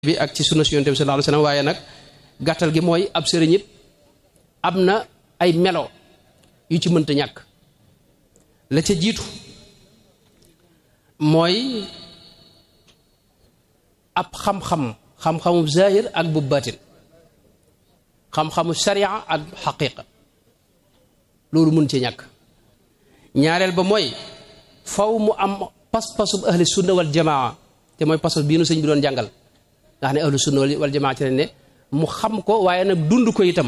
bi ak ci sunna si yonent bi sallallahu alayhi wasallam waaye nag gàttal gi mooy ab sëriñ it am na ay melo yu ci mënta ñàkk la ca jiitu mooy ab xam-xam xam-xamu zahir ak bu batin xam-xamu sharia ak xaqiqa loolu mun ci ñàkk ñaareel ba mooy faw mu am pas-pasub ahli sunna wal jamaa te mooy pas-pas bii nu sëñ bi doon jàngal nga xam ne ahlu sunna wal jamaa ci lañ ne mu xam ko waaye nag dund ko itam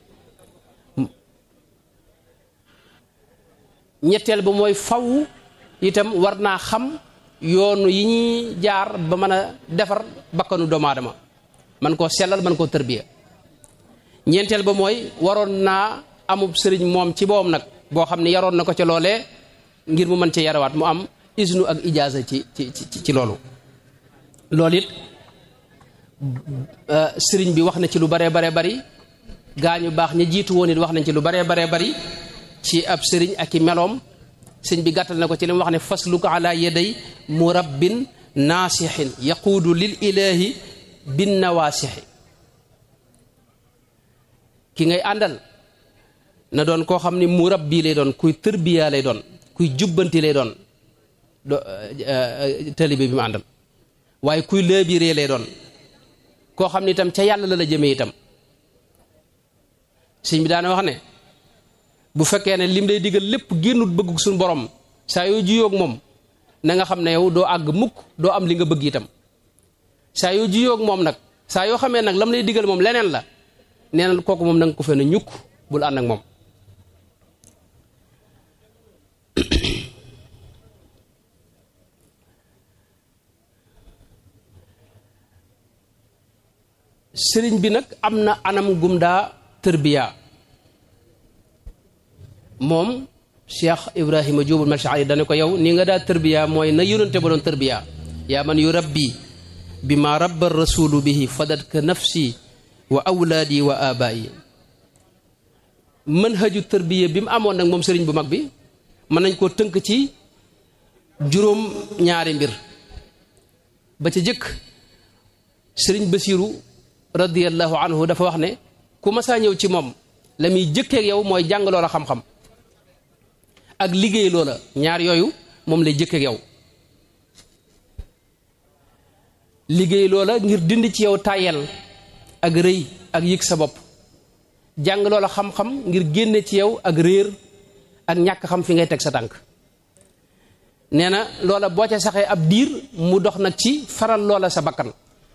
ñetteel ba mooy faw itam war naa xam yoonu yi ñuy jaar ba mën a defar bakkanu doomu aadama man koo sellal man koo tërbiya ñeenteel ba mooy waroon naa amub sëriñ moom ci boom nag boo xam ne yaroon na ko ca loolee ngir mu mën cee yarawaat mu am isnu ak ijaasa ci ci ci ci loolu loolu it sëriñ bi wax na ci lu baree baree bari gaa ñu baax ña jiitu woon it wax nañ ci lu baree baree bari ci ab sëriñ ak i meloom sëñ bi gàttal na ko ci li mu wax ne fasluka ala yaday murabbin naasixin yaquudu lil ilahi bin nawaasixi ki ngay àndal na doon koo xam ne murabbi lay doon kuy tërbiya lay doon kuy jubbanti lay doon do talibe bi mu àndal waaye kuy lëbiree lay doon koo xam ne itam ca yàlla la la jëmee itam sëñ bi daana wax ne bu fekkee ne lim lay digal lépp génnut bëgg suñu borom saa yoo jiyoog moom na nga xam ne yow doo àgg mukk doo am li nga bëgg itam saa yoo jiyoog moom nag saa yoo xamee nag lam lay digal moom leneen la nee na kooku moom na nga ko fee ne ñukk bul ànd ak moom sëriñ bi nag am na anam gum daa tërbiya moom cheikh ibrahima jóobul malchaari dane ko yow ni nga daa tërbiya mooy na yónante ba doon tërbiya yaa man yu rabbi bi ma rabba rasulu bihi fadatka nafsi wa awlaadi wa abaayi manhaju tërbiya bi mu amoon nag moom sëriñ bu mag bi mën nañ koo tënk ci juróom ñaari mbir ba ca jëkk sëriñ basiru radiyallahu anhu dafa wax ne ku masaa ñëw ci moom la muy jëkkeek yow mooy jàng loola xam-xam ak liggéey loola ñaar yooyu moom lay jëkkeek yow liggéey loola ngir dindi ci yow tàyyel ak rëy ak yëg sa bopp jàng loola xam-xam ngir génne ci yow ak réer ak ñàkk xam fi ngay teg sa tànk nee na loola boo ca saxee ab diir mu dox nag ci faral loola sa bakkan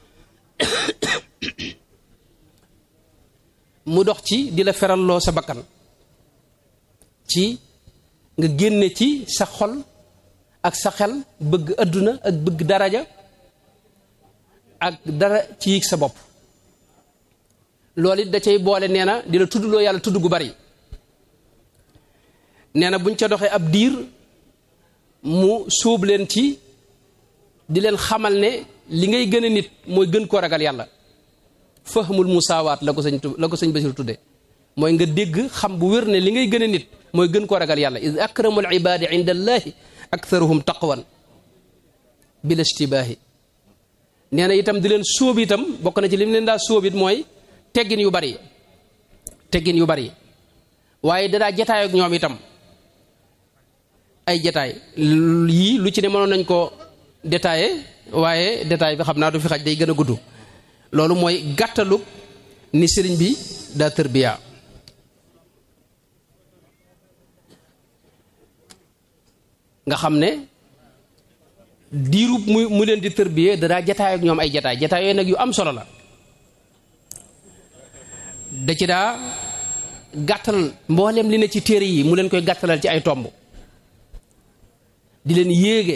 mu dox ci di la feralloo sa bakkan ci nga génne ci sa xol ak sa xel bëgg adduna ak bëgg daraja ak dara ci yig sa bopp loolu it da cay boole nee na di la tuddloo yàlla tudd gu bari nee na buñ ca doxee ab diir mu sóob leen ci di leen xamal ne li ngay gën a nit mooy gën koo ragal yàlla fahmul musaawaat la ko sëñ la ko sëñ Basiru tudde mooy nga dégg xam bu wér ne li ngay gën a nit mooy gën koo ragal yàlla id akramul ibaadi inda allahi aktharuhum taqwan bila ishtibaahi nee na itam di leen sóob itam bokk na ci li mu leen daa sóob it mooy teggin yu bari teggin yu bari waaye dadaa jataay ak ñoom itam ay jataay yii lu ci ne mënoon nañ ko détaillé waaye détail bi xam naa du fi xaj day gën a gudd loolu mooy gàttalug ni sëriñ bi daa tërbiya nga xam ne diirub mu mu leen di tërbiye dadaa jataay ak ñoom ay jataay jataay yooyu nag yu am solo la da ci daa gàttal mboolem li ne ci téere yi mu leen koy gàttalal ci ay tomb di leen yéege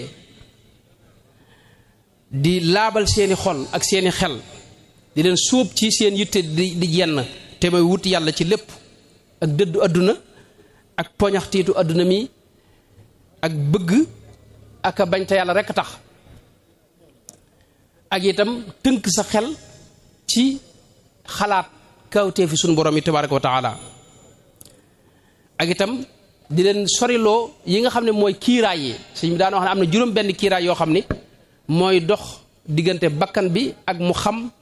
di laabal seeni xol ak seeni xel di leen sóob ci seen yitte di di jenn te mooy wut yàlla ci lépp ak dëddu àdduna ak poñaxtiitu àdduna mi ak bëgg ak a bañ te yàlla rekk tax ak itam tënk sa xel ci xalaat kawtee fi sunu borom yi tabaraka wa taala ak itam di leen soriloo yi nga xam ne mooy kiiraay yi suñ bi daan wax ne am na juróom benn kiiraay yoo xam ni mooy dox diggante bakkan bi ak mu xam